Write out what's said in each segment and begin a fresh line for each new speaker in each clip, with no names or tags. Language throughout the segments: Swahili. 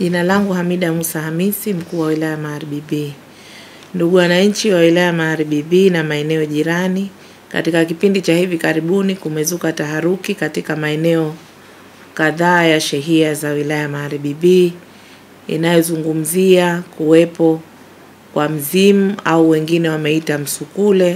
Jina langu Hamida Musa Hamisi, mkuu wa wilaya Magharibi B. Ndugu wananchi wa wilaya Magharibi B na maeneo jirani, katika kipindi cha hivi karibuni kumezuka taharuki katika maeneo kadhaa ya shehia za wilaya Magharibi B inayozungumzia kuwepo kwa mzimu au wengine wameita msukule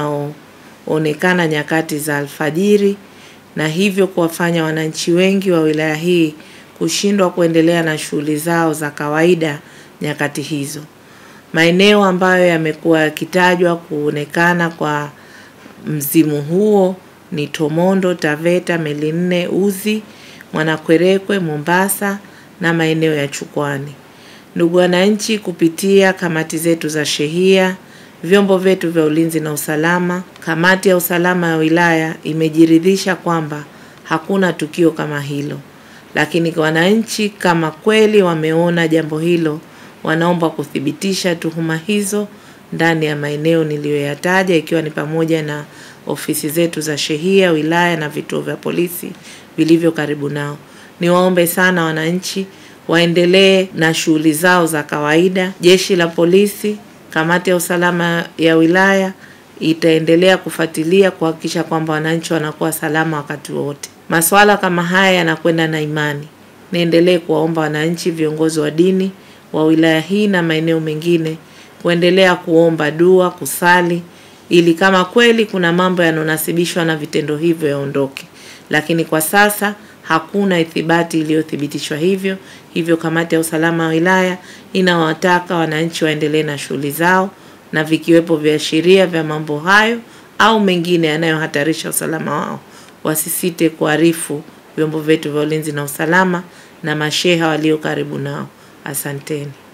unaoonekana nyakati za alfajiri na hivyo kuwafanya wananchi wengi wa wilaya hii kushindwa kuendelea na shughuli zao za kawaida nyakati hizo. Maeneo ambayo yamekuwa yakitajwa kuonekana kwa mzimu huo ni Tomondo, Taveta, Meli Nne, Uzi, Mwanakwerekwe, Mombasa na maeneo ya Chukwani. Ndugu wananchi, kupitia kamati zetu za shehia, vyombo vyetu vya ulinzi na usalama, kamati ya usalama ya wilaya imejiridhisha kwamba hakuna tukio kama hilo, lakini wananchi kama kweli wameona jambo hilo, wanaomba kuthibitisha tuhuma hizo ndani ya maeneo niliyoyataja, ikiwa ni pamoja na ofisi zetu za shehia wilaya na vituo vya polisi vilivyo karibu nao. Niwaombe sana wananchi waendelee na shughuli zao za kawaida. Jeshi la polisi, kamati ya usalama ya wilaya itaendelea kufuatilia kuhakikisha kwamba wananchi wanakuwa salama wakati wote. Masuala kama haya yanakwenda na imani. Niendelee kuwaomba wananchi, viongozi wa dini wa wilaya hii na maeneo mengine kuendelea kuomba dua, kusali ili kama kweli kuna mambo yanonasibishwa na vitendo hivyo yaondoke, lakini kwa sasa hakuna ithibati iliyothibitishwa hivyo. Hivyo kamati ya usalama wa wilaya inawataka wananchi waendelee na shughuli zao, na vikiwepo viashiria vya mambo hayo au mengine yanayohatarisha usalama wao, wasisite kuarifu vyombo vyetu vya ulinzi na usalama na masheha walio karibu nao. Asanteni.